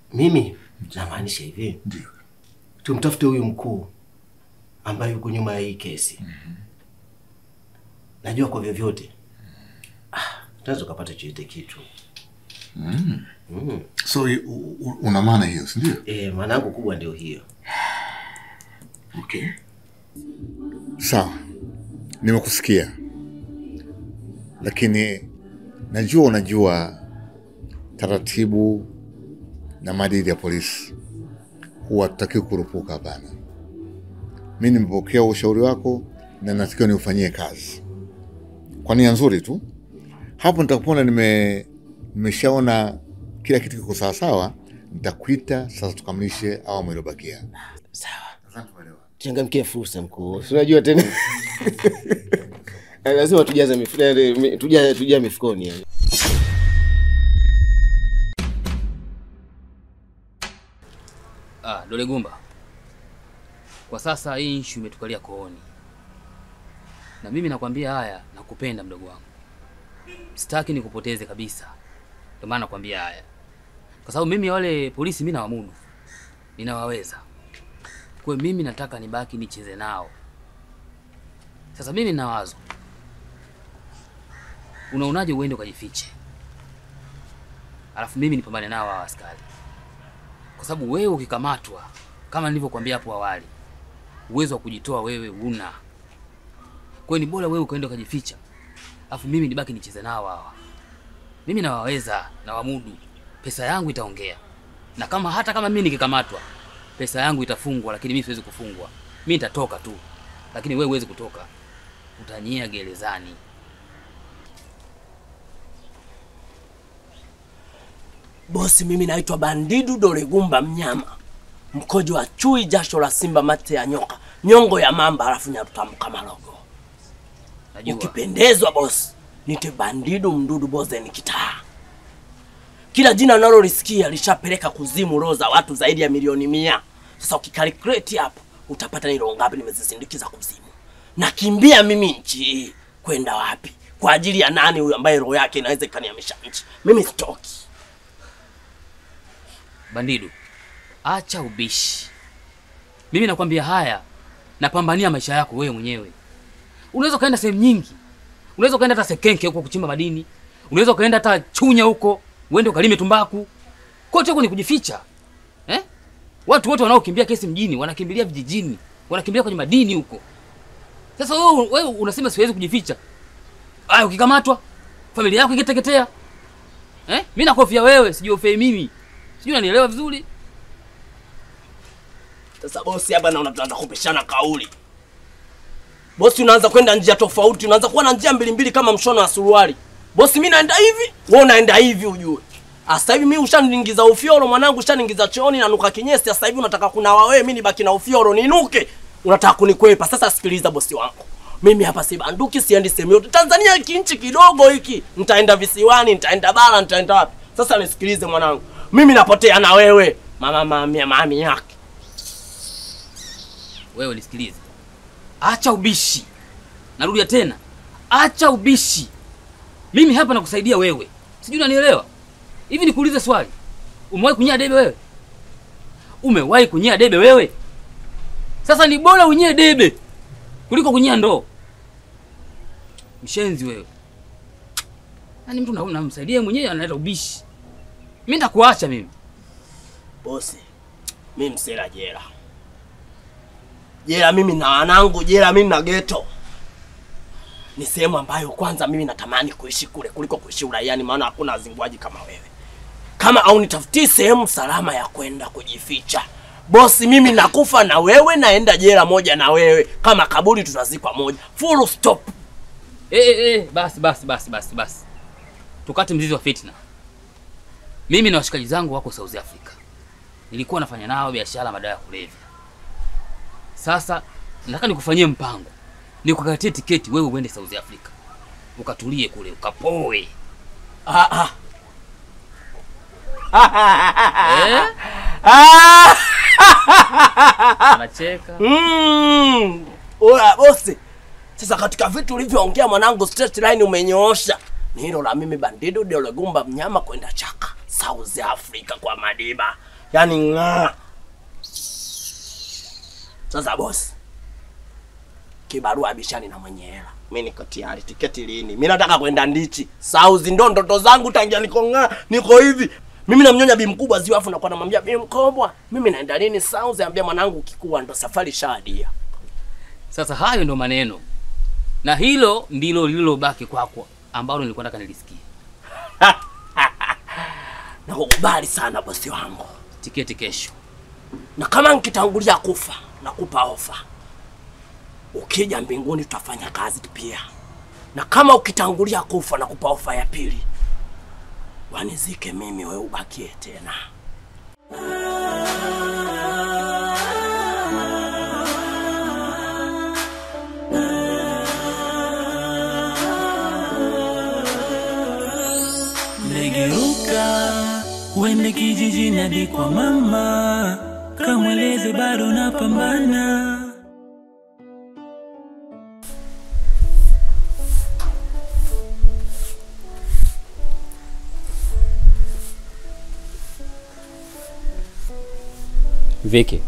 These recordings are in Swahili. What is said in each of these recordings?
Mimi namaanisha hivi, Ndio. tumtafute huyu mkuu ambaye yuko nyuma ya hii kesi. Najua kwa vyovyote ah, tunaweza ukapata chochote kitu Mm. mm. So i- u- u- una maana hiyo, si ndio? E, maana yangu kubwa ndio hiyo. Okay. Sawa, nimekusikia, lakini najua unajua taratibu na maadili ya polisi, huwa tutakiwa kurupuka. Hapana, mi nimepokea ushauri wako na natakiwa niufanyie kazi kwa nia nzuri tu. Hapo nitakuona nime nimeshaona kila kitu kiko sawasawa, nitakuita sasa tukamilishe awamu iliyobakia. Sawa, Nadhani tumeelewana. changamkia fursa mkuu, si unajua tena lazima tujaze mif eh, mi- tuja tuja mifukoni yani. Ah, Dole Gumba, kwa sasa hii issue imetukalia kooni, na mimi nakwambia haya, nakupenda mdogo wangu, sitaki nikupoteze kabisa. Ndio maana nakwambia haya, kwa sababu mimi wale polisi mimi nawamudu, ninawaweza. Kwa hiyo mimi nataka nibaki nicheze nao. Sasa mimi nina wazo, unaonaje uende ukajifiche, alafu mimi nipambane nao hawa askari kwa sababu wewe ukikamatwa, kama nilivyokuambia hapo awali, uwezo wa kujitoa wewe una. Kwa hiyo ni bora wewe ukaenda ukajificha, afu mimi nibaki nicheze nao hawa. Mimi nawaweza na wamudu, pesa yangu itaongea, na kama hata kama mimi nikikamatwa, pesa yangu itafungwa, lakini mimi siwezi kufungwa. Mimi nitatoka tu, lakini wewe huwezi kutoka, utanyia gerezani. Bosi, mimi naitwa Bandidu Dolegumba Mnyama, mkojo wa chui, jasho la simba, mate ya nyoka, nyongo ya mamba, halafu nyarutamu kama logo. Najua Ukipendezwa bosi, nite Bandidu Mdudu Bozen Kitaa. Kila jina unalolisikia lishapeleka kuzimu roho za watu zaidi ya milioni mia. Sasa ukikalkulate hapo utapata ni roho ngapi nimezisindikiza kuzimu. Nakimbia mimi nchi hii kwenda wapi? Kwa ajili ya nani huyu ambaye roho yake inaweza ikanihamisha nchi? Mimi sitoki. Bandidu, acha ubishi. Mimi nakwambia haya, napambania maisha yako wewe mwenyewe. Unaweza ukaenda sehemu nyingi, unaweza ukaenda hata Sekenke huko kuchimba madini, unaweza ukaenda hata Chunya huko uende ukalime tumbaku. Kote huko ni kujificha eh? Watu wote wanaokimbia kesi mjini wanakimbilia vijijini, wanakimbilia kwenye madini huko. Sasa wewe, wewe unasema siwezi kujificha. Aya, ukikamatwa familia yako ikiteketea eh? Mimi nakofia wewe, sijiofei mimi. Sijui unanielewa vizuri? Sasa bosi, hapa naona tunaanza kupishana kauli. Bosi, unaanza kwenda njia tofauti, unaanza kuwa na njia mbili mbili kama mshono wa suruali. Bosi, mimi naenda hivi, wewe unaenda hivi, ujue. Sasa hivi mimi ushaniingiza ufioro mwanangu, ushaniingiza chooni na nuka kinyesi. Sasa hivi unataka kunawa wewe, mimi nibaki na ufioro ninuke. Unataka kunikwepa. Sasa sikiliza bosi wangu. Mimi hapa si banduki, siendi sehemu yote. Tanzania hiki nchi kidogo hiki. Nitaenda visiwani, nitaenda bara, nitaenda wapi? Sasa nisikilize mwanangu. Mimi napotea na wewe. Mama mami mami yake. Wewe nisikilize, acha ubishi. Narudia tena, acha ubishi. Mimi hapa nakusaidia wewe, sijui unanielewa. Hivi nikuulize swali, umewahi kunyia debe wewe? Umewahi kunyia debe wewe? Sasa ni bora unyie debe kuliko kunyia ndoo. Mshenzi wewe, yaani mtu na- namsaidia mwenyewe analeta ubishi. Mimi nitakuacha mimi. Bosi, mimi msela jela. Jela mimi na wanangu, jela mimi na geto. Ni sehemu ambayo kwanza mimi natamani kuishi kule kuliko kuishi uraiani, maana hakuna wazinguaji kama wewe. Kama au nitafutie sehemu salama ya kwenda kujificha. Bosi, mimi nakufa na wewe, naenda jela moja na wewe, kama kaburi tutazikwa moja. Full stop. Eh, eh, eh, basi basi basi basi basi, tukate mzizi wa fitna. Mimi na washikaji zangu wako South Africa, nilikuwa nafanya nao biashara madawa ya kulevya. Sasa nataka nikufanyie mpango, nikukatie tiketi wewe uende South Africa, ukatulie kule, ukapoe. Ah, Eh? ah. Anacheka. Mm. Oya bosi, sasa katika vitu ulivyoongea mwanangu, straight line umenyoosha. Ni hilo la mimi Bandido Dolegumba mnyama kwenda chaka South Africa kwa Madiba. yaani ng'aa. Sasa bosi, kibarua bishani na mwenye hela. Mimi niko tayari. Tiketi lini? Mimi nataka kwenda Ndichi. Sauzi ndo ndoto zangu tangia niko ng'aa, niko hivi. Mimi namnyonya bi mkubwa ziwa afu nakuwa namwambia bi mkubwa, mimi naenda lini Sauzi? Ambia mwanangu kikubwa ndo safari shadia. Sasa hayo ndo maneno, na hilo ndilo lililobaki kwako ambalo nilikuwa nataka nilisikie. Nakukubali sana bosi wangu. Tiketi kesho. na kama nkitangulia kufa nakupa ofa, ukija mbinguni tutafanya kazi pia, na kama ukitangulia kufa nakupa ofa ya pili, wanizike mimi, wewe ubakie tena. Nigeuka uende kijijini hadi kwa mama, kamweleze bado napambana. Viki,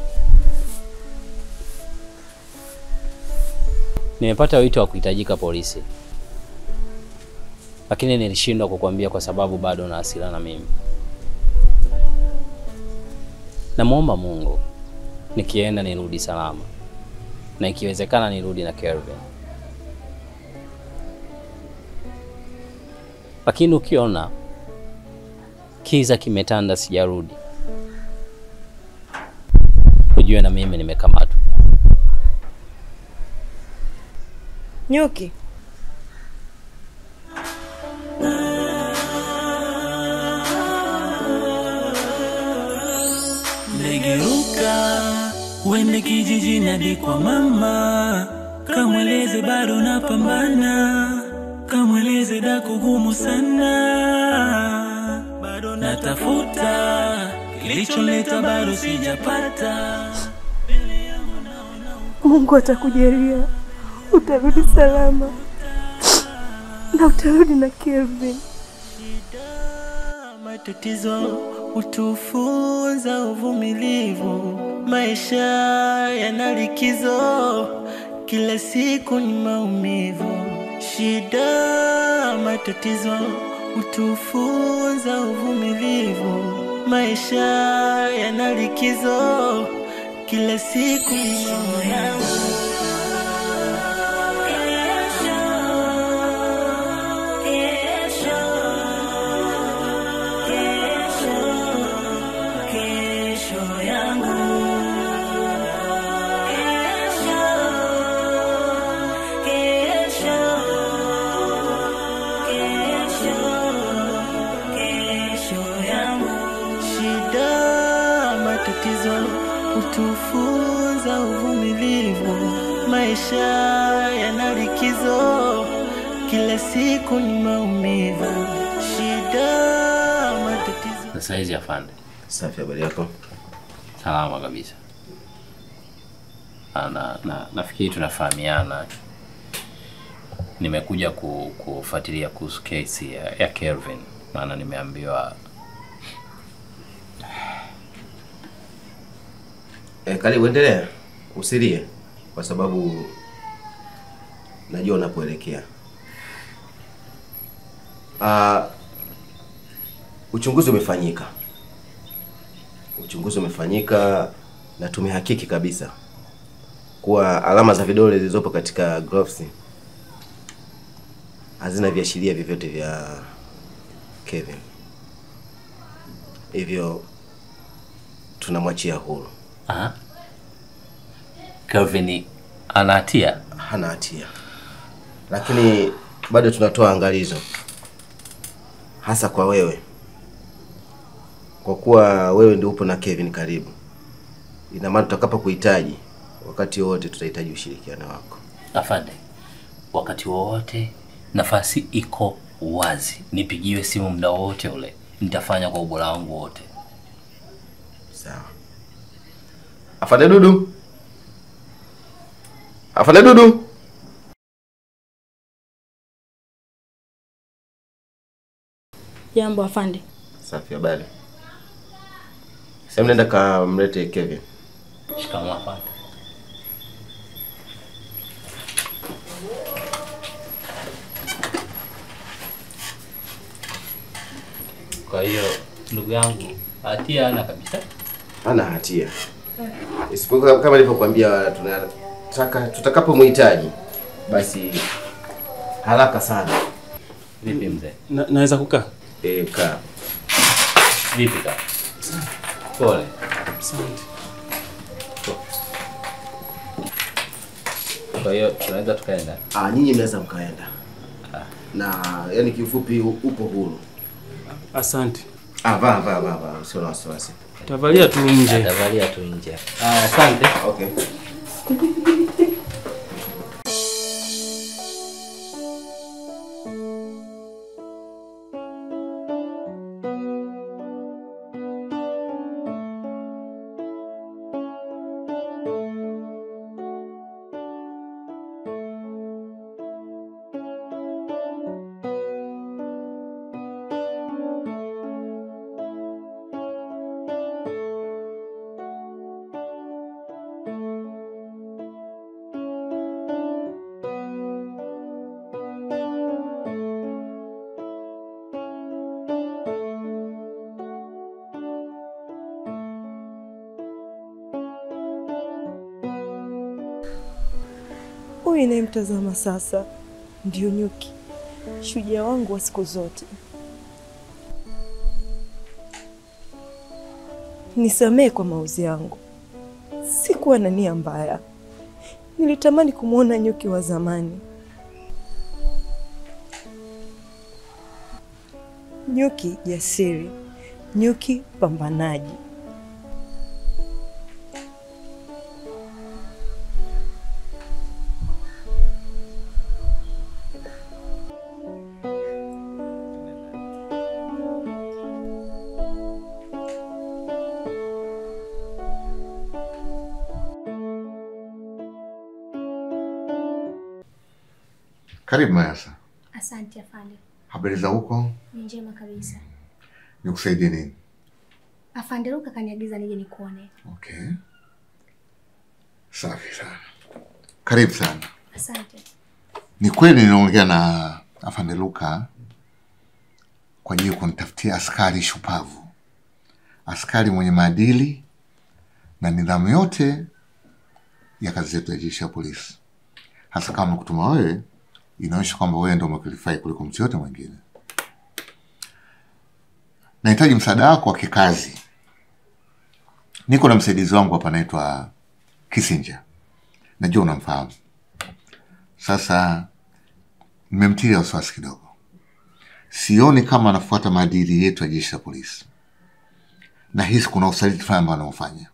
nimepata wito wa kuhitajika polisi, lakini nilishindwa kukwambia kwa sababu bado na hasira na mimi. Namwomba Mungu nikienda nirudi salama, na ikiwezekana nirudi na Kelvin, lakini ukiona kiza kimetanda sijarudi ujue na mimi nimekamatwa. Nyuki, Nigeuka uende kijijini hadi kwa mama, kamweleze bado napambana, kamweleze dako gumu sana, bado natafuta kilichonileta bado sijapata. Mungu atakujalia, utarudi salama na utarudi na Kelvin. Matatizo hutufunza uvumilivu, maisha yana likizo, kila siku ni maumivu. Shida, matatizo hutufunza uvumilivu, maisha yana likizo, kila siku ni maumivu. Shida, matatizo hutufunza uvumilivu, maisha yana likizo, kila siku ni maumivu. Shida, matatizo Na saizi afande, Safi, habari yako? salama kabisa. Ah, Na, na, nafikiri tunafahamiana. Nimekuja ku, kufuatilia kuhusu kesi ya, ya Kelvin, maana nimeambiwa E, karibu endelea, usilie kwa sababu najua unapoelekea. Ah, uchunguzi umefanyika, uchunguzi umefanyika na tumehakiki kabisa kuwa alama za vidole zilizopo katika gloves hazina viashiria vyovyote vya Kevin, hivyo tunamwachia huru. Aha. Kelvin ana hatia. hana hatia, lakini bado tunatoa angalizo hasa kwa wewe, kwa kuwa wewe ndio upo na Kevin karibu. Ina maana tutakapo kuhitaji wakati wote tutahitaji ushirikiano wako. Afande, wakati wowote nafasi iko wazi, nipigiwe simu muda wowote ule, nitafanya kwa ubora wangu wote. Sawa. Afande Dudu, afande Dudu. Jambo afande. Safi, habari? Hebu nenda kamlete Kevin. Shikamoo afande. Kwa hiyo ndugu yangu hatia hana kabisa. Hana hatia. Isipokuwa kama nilivyokuambia tunataka tutakapomhitaji basi haraka sana. Vipi mzee? Na, naweza kukaa? Eh, kaa. Vipi kaka? Pole. Asante. Kwa hiyo tunaweza tukaenda. Ah, nyinyi mnaweza mkaenda. Na yani kiufupi u- upo huru. Asante. Ah, vaa vaa vaa vaa, usio na wasiwasi. Tavalia tu nje. Atavalia tu nje. Ah, asante. Okay. Huyu inayemtazama sasa ndio Nyuki, shujaa wangu wa siku zote. Nisamehe kwa mauzi yangu, sikuwa na nia mbaya. Nilitamani kumwona Nyuki wa zamani. Nyuki jasiri, Nyuki pambanaji. Karibu Mayasa, Asante afande, habari za huko? ni njema kabisa. Nikusaidie nini? Afande Luka kaniagiza nije nikuone. Okay, safi sana, karibu sana. Asante. Ni kweli niliongea na afande Luka kwa ajili ya kunitafutia askari shupavu, askari mwenye maadili na nidhamu yote ya kazi zetu ya jeshi la polisi, hasa kama kutuma wewe, inaonyesha kwamba wewe ndio umekwalify kuliko mtu yote mwingine. Nahitaji msaada wako wa kikazi. Niko na msaidizi wangu hapa anaitwa Kisinja, najua unamfahamu. Sasa nimemtilia wasiwasi kidogo, sioni kama anafuata maadili yetu ya jeshi la polisi. Nahisi kuna usaliti fulani ambao anaofanya.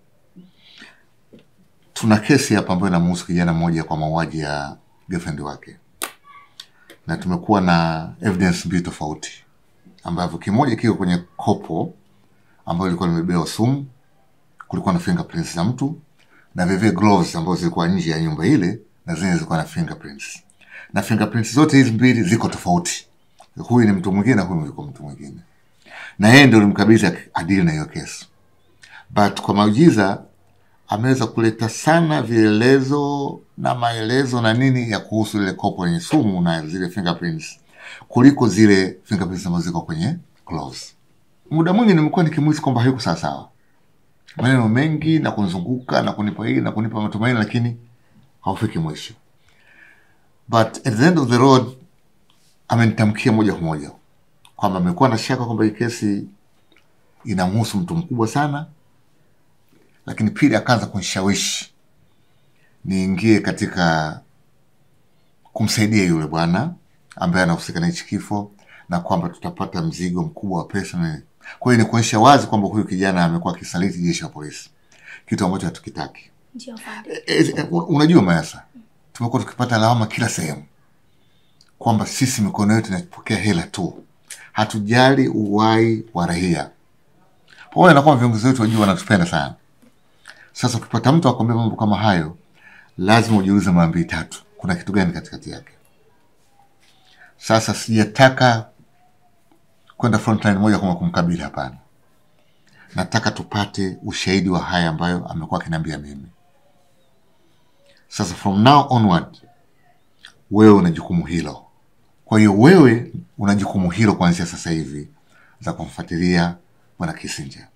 Tuna kesi hapa ambayo inamhusu kijana mmoja kwa mauaji ya girlfriend wake, na tumekuwa na evidence mbili tofauti, ambavyo kimoja kiko kwenye kopo ambayo ilikuwa limebewa sumu, kulikuwa na fingerprints za mtu na vivyo gloves ambazo zilikuwa nje ya nyumba ile na zenye zilikuwa na fingerprints na fingerprints zote hizi mbili ziko tofauti. Huyu ni mtu mwingine na huyu yuko mtu mwingine, na yeye ndio alimkabidhi adili na hiyo kesi, but kwa maujiza ameweza kuleta sana vielelezo na maelezo na nini ya kuhusu ile kopo lenye sumu na zile fingerprints kuliko zile fingerprints ambazo ziko kwenye gloves. Muda mwingi nimekuwa nikimuhisi kwamba hayuko sawasawa, maneno mengi na kunizunguka na kunipa hii na kunipa matumaini, lakini haufiki mwisho but at the end of the road amenitamkia moja kwa moja kwamba amekuwa na shaka kwamba hii kesi inamhusu mtu mkubwa sana, lakini pili akaanza kunishawishi niingie katika kumsaidia yule bwana ambaye anahusika na hichi kifo na kwamba tutapata mzigo mkubwa wa pesa. na- Kwa hiyo ni kuonyesha wazi kwamba huyu kijana amekuwa akisaliti jeshi la polisi, kitu ambacho hatukitaki. Ndio afande. E, e, unajua Mayasa, tumekuwa tukipata lawama kila sehemu kwamba sisi mikono yetu inapokea hela tu, hatujali uwai wa raia, pamoja na kwamba viongozi wetu wajua wanatupenda sana. Sasa ukipata mtu akwambia mambo kama hayo, lazima ujiulize mara mbili tatu, kuna kitu gani katikati yake. Sasa sijataka kwenda frontline moja kwa moja kumkabili, hapana. nataka tupate ushahidi wa haya ambayo amekuwa akiniambia mimi. Sasa from now onward, wewe una jukumu hilo. Kwa hiyo wewe una jukumu hilo kuanzia sasa hivi za kumfuatilia bwana Kissinger.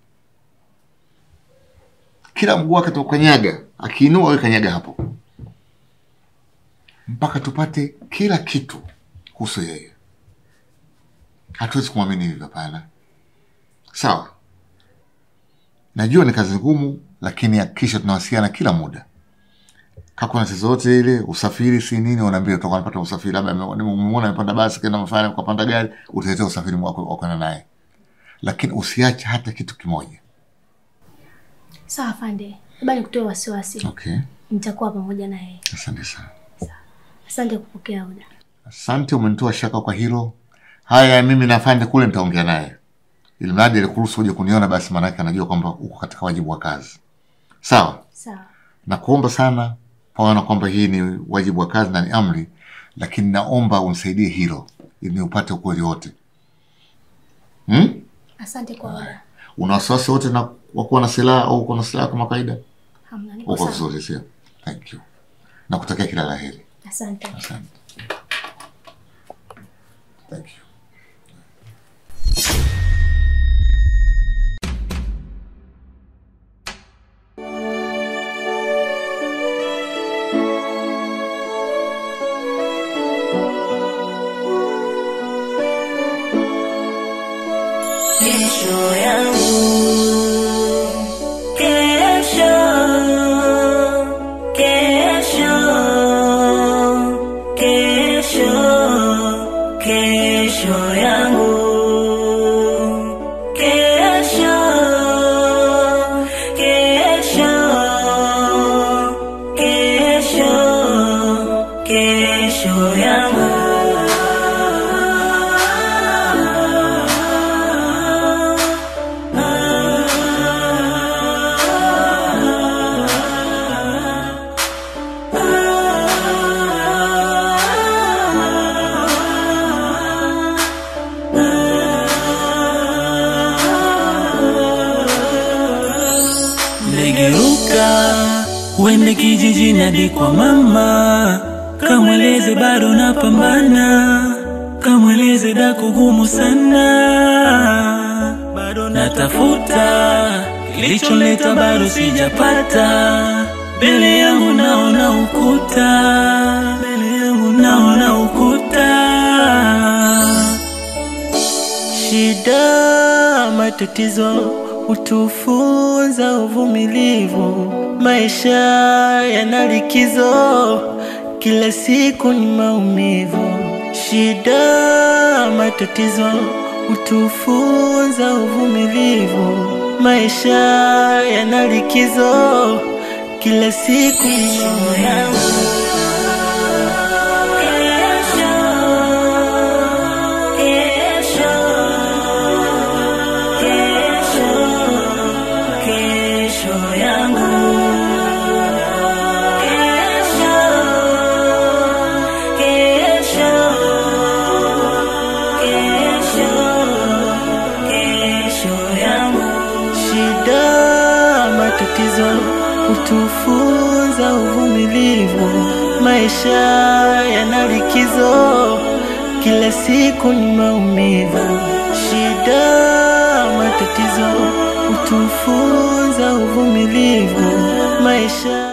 Kila mguu wake tukanyaga, akiinua wewe kanyaga hapo, mpaka tupate kila kitu kuhusu yeye. Hatuwezi kumwamini hivyo, hapana. Sawa, najua ni kazi ngumu, lakini hakikisha tunawasiliana kila muda. Kama kuna tatizo yote ile, usafiri si nini, unaambia utakuwa unapata usafiri, labda umemwona amepanda basi kenda mafanya ukapanda gari, utaletea usafiri wako wa kwenda naye, lakini usiache hata kitu kimoja. Sawa afande, labda nikutoe wasiwasi. Okay, Nitakuwa pamoja na yeye. asante sana. Asante kupokea oda. Asante, umenitoa shaka kwa hilo. Haya, mimi na afande kule nitaongea naye, ili mradi alikuruhusu uje kuniona, basi maanake anajua kwamba uko katika wajibu wa kazi. Sawa, Sawa. nakuomba sana, paona kwamba hii ni wajibu wa kazi na ni amri, lakini naomba unisaidie hilo ili niupate ukweli wote. Hmm? Asante kwa oda. Una wasiwasi wote na wa kuwa na silaha au uko na silaha kama kawaida? Hamna, niko Uko sawa. vizuri, sio? Thank you. Nakutakia kila la heri. Asante. Asante. Thank you. Kesho yangu, kesho, kesho, kesho, kesho yangu, kesho, kesho, kesho, kesho yangu. Ndegeuka uende kijijini hadi kwa mama, kamweleze bado napambana, kamweleze dako gumu sana, bado natafuta kilichonileta bado sijapata, mbele yangu naona ukuta, mbele yangu naona ukuta. Shida, matatizo hutufunza uvumilivu. Maisha yana likizo, kila siku ni maumivu. Shida, matatizo hutufunza uvumilivu. Maisha yana likizo, kila siku ni maumivu. Kesho, kesho, kesho yangu. Kesho, kesho, kesho, kesho yangu. Shida, matatizo hutufunza uvumilivu. Maisha yana likizo, kila siku ni maumivu. Shida, matatizo hutufunza uvumilivu. Maisha